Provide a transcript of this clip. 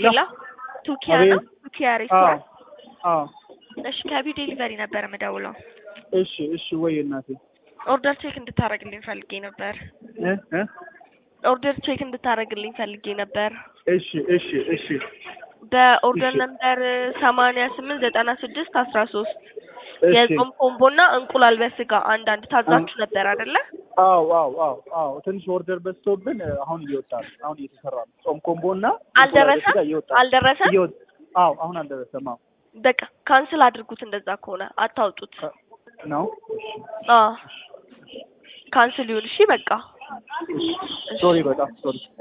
ሄሎ ቱኪያ ነው አቤት። ቱኪያ አዎ ሬስቶራንት አዎ እሺ ከቢ ዴሊቨሪ ነበር የምደውለው እሺ እሺ ወይ እናቴ ኦርደር ቼክ እንድታደርግልኝ ፈልጌ ነበር እ እ ኦርደር ቼክ እንድታደርግልኝ ፈልጌ ነበር እሺ እሺ እሺ በኦርደር እሺ። ነምበር ሰማንያ ስምንት ዘጠና ስድስት አስራ ሶስት እሺ የጾም ኮምቦና እንቁላል በስጋ አንዳንድ ታዛችሁ ነበር አይደለ? አዎ አዎ አዎ አዎ ትንሽ ኦርደር በዝቶብን እ፣ አሁን እየወጣ ነው። አሁን እየተሰራ ነው። ጾም ኮምቦ እና አልደረሰም እየወጣ ነው። አልደረሰም። እየወጣ አዎ አሁን አልደረሰም። አዎ በቃ ካንስል አድርጉት። እንደዛ ከሆነ አታውጡት። ነው አዎ ካንስል ይሁን። እሺ በቃ ሶሪ በጣም ሶሪ